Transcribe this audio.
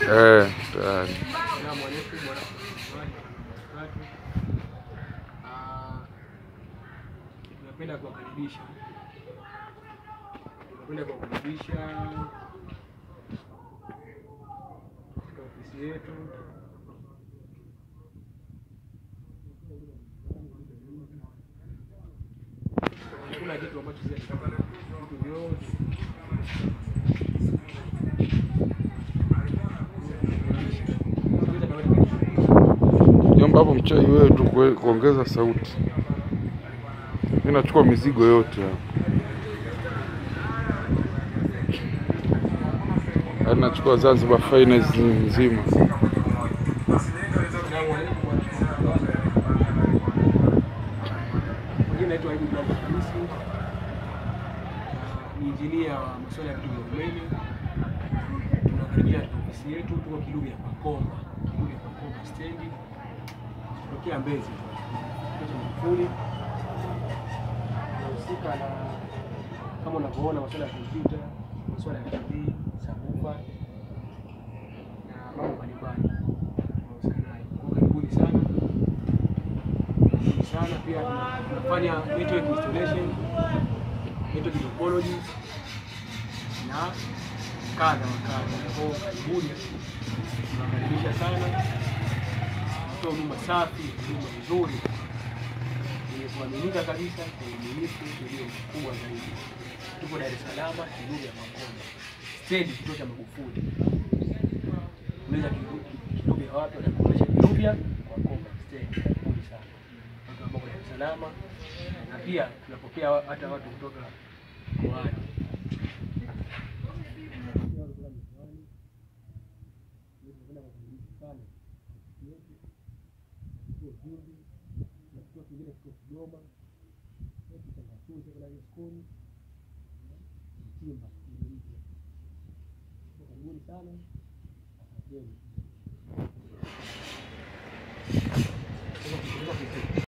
Eh, tayari. Salamu alaikum warahmatullahi wabarakatuh. Ah, Tunapenda kuwakaribisha tunapenda kuwakaribisha katika ofisi yetu. Hakuna kitu ambacho sisi tunataka vitu vyote Jomba hapo mchai wewe tu kue- kuongeza sauti. Mimi nachukua mizigo yote hapa. Yaani nachukua Zanzibar finance nzima. Majina naitwa Aibu Ibrahim Hamisi, Ah, ni injinia wa masuala ya vitu vya umeme. Tunakaribia katika ofisi yetu, tuko Kilugha ya Pakomba, Kilugha ya Pakomba stendi, tokea Mbezi Kwetu Magufuli. Tunahusika na kama unavyoona masuala ya kompyuta, masuala ya TV, sabufa na mambo mbalimbali tunahusika nayo. Kwa karibuni sana Karibuni sana pia tuna- tunafanya network installation, network topology na kadha wa kadha. Kwa hiyo karibuni, tunakaribisha sana, toa huduma safi, huduma nzuri yenye kuaminika kabisa, kwa ubunifu ulio mkubwa zaidi. Tupo Dar es Salaam, Kilugha ya Makonda, stendi, kituo cha Magufuli. Unaweza Kilugha wapi? Watakuonyesha Kilugha Makonda stendi. Karibuni sana watu ambao Dar es Salaam, na pia tunapokea hata watu kutoka mkoani. Karibuni sana, asanteni.